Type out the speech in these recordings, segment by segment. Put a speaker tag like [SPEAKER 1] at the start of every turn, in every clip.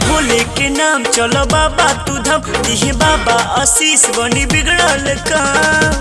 [SPEAKER 1] भोले के नाम चलो बाबा तू धम दिहे बाबा आशीष बनी बिगड़ल काम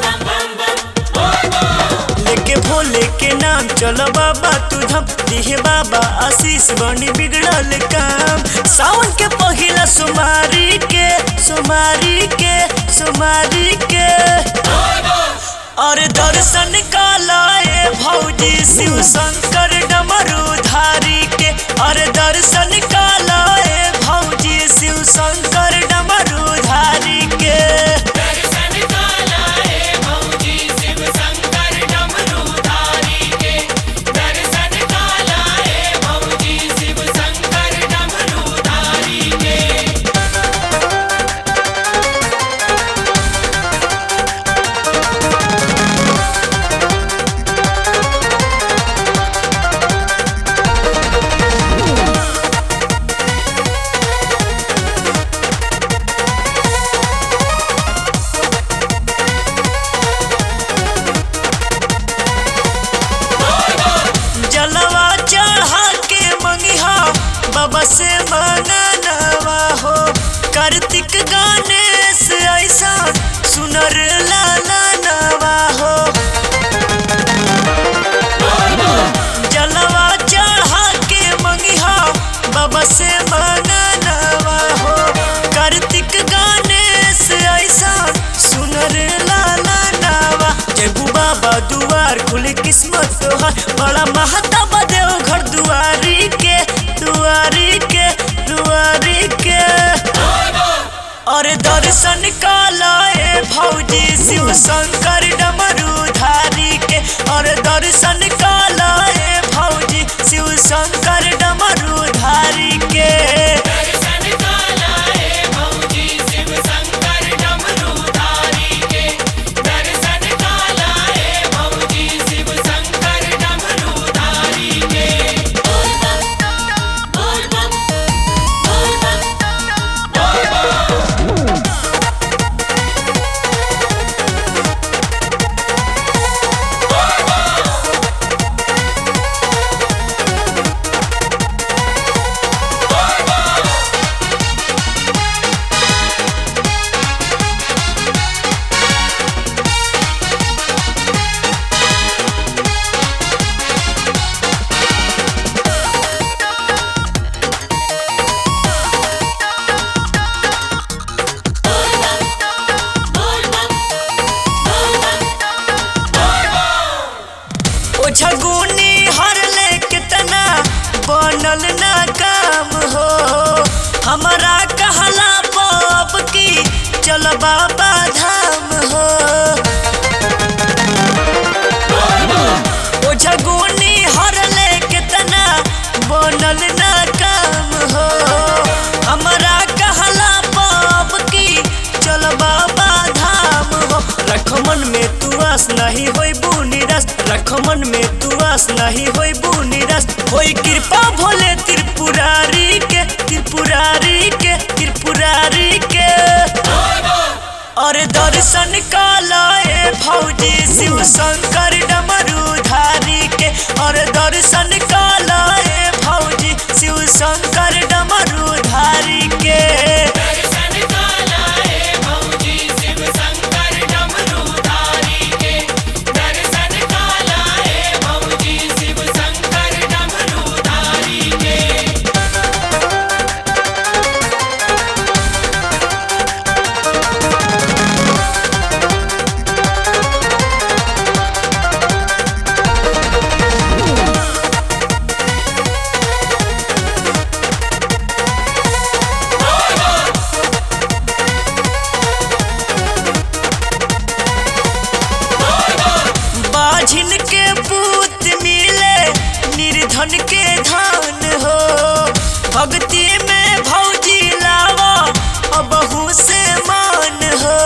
[SPEAKER 1] लेके भोले के नाम चलो बाबा तू धम दिहे बाबा आशीष बनी बिगड़ल काम सावन के पहिला सुमारी के सुमारी के सुमारी के और दर्शन कालाए भौजी शिव शंकर डमरूधारी के और दर्शन कालाए भौजी शिव शंकर डमरूधारी के
[SPEAKER 2] दर्शन काला है भौजी शिव शंकर डमरूधारी के दर्शन काला है भौजी शिव शंकर डमरूधारी के
[SPEAKER 1] जलवा चढ़ा के मंगिहा बाबा से मंगनवा हो कार्तिक गणेश ऐसा सुनर लाला नवा हो जलवा चढ़ा के मंगिहा बाबा से मंगनवा हो कार्तिक गणेश ऐसा सुनर लाला नवा जबू बाबा दुआर खुले किस्मत तोहार बड़ा महता बदेव घर दुआरी के दुआरी के दुआरी के और दर्शन कालाए भौजी शिव शंकर डमरूधारी के और दर्शन कालाए भौजी शिव शंकर डमरूधारी के
[SPEAKER 2] दर्शन काला है भौजी शिव शंकर डमरूधारी के दर्शन काला है भौजी शिव शंकर डमरूधारी के बोल बम बोल बम बोल बम बोल बम
[SPEAKER 1] ओ झगुनी हर ले कितना बनल ना काम हो हमारा कहला बाप की चल बाबा धाम हो ओ झगुनी हर ले कितना बनल ना काम हो हमारा कहला बाप की चल बाबा धाम हो रखमन में तू आस नहीं होई निराश रखमन में तू आस नहीं होई निराश होई कृपा भोले त्रिपुरारी के त्रिपुरारी के त्रिपुरारी के और दर्शन कालाए भौजी शिव शंकर डमरूधारी के और दर्शन कालाए भौजी शिव शंकर डमरूधारी के
[SPEAKER 2] दर्शन काला है भौजी शिव शंकर डमरूधारी के दर्शन काला है भौजी शिव शंकर डमरूधारी के
[SPEAKER 1] बाझिन के पूत मिले निर्धन के धान हो भक्ति में भौजी लावा अबहू से मान हो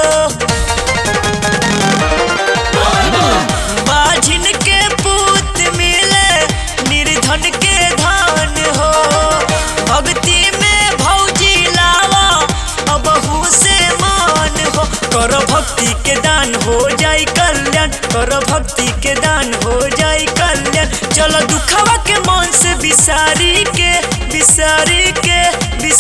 [SPEAKER 1] बाझिन के पूत मिले निर्धन के धान हो भक्ति में भौजी लावा अबहू से मान हो कर भक्ति के दान हो जाई कल्याण कर भक्ति के दान हो जाई कल्याण चलो दुखवा के मन से बिसारी के बिसारी के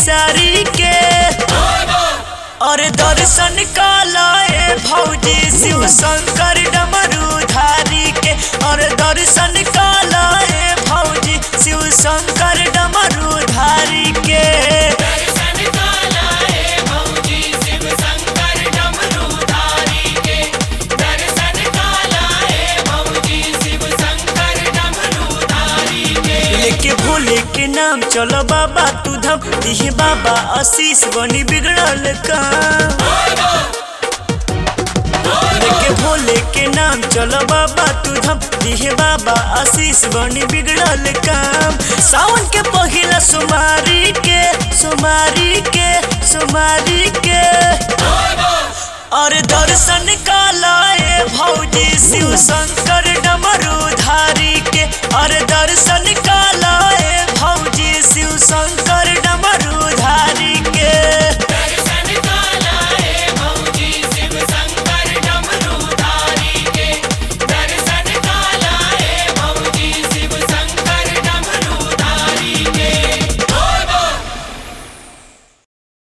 [SPEAKER 1] और दर्शन कालाए भौजी शिव शंकर डमरूधारी के और दर्शन कालाए भौजी शिव शंकर डमरूधारी के
[SPEAKER 2] दर्शन कालाए भौजी शिव शंकर डमरूधारी के दर्शन कालाए भौजी शिव शंकर डमरूधारी के
[SPEAKER 1] लेके भोले के नाम चलो बाबा तू धम दिहे बाबा आशीष बनी बिगड़ल काम लेके भोले के नाम चलो बाबा तू धम दिहे बाबा आशीष बनी बिगड़ल काम सावन के पहिला सुमारी के सुमारी के सुमारी के और दर्शन कालाए भौजी शिव शंकर डमरूधारी के और दर्शन कालाए भौजी शिव शंकर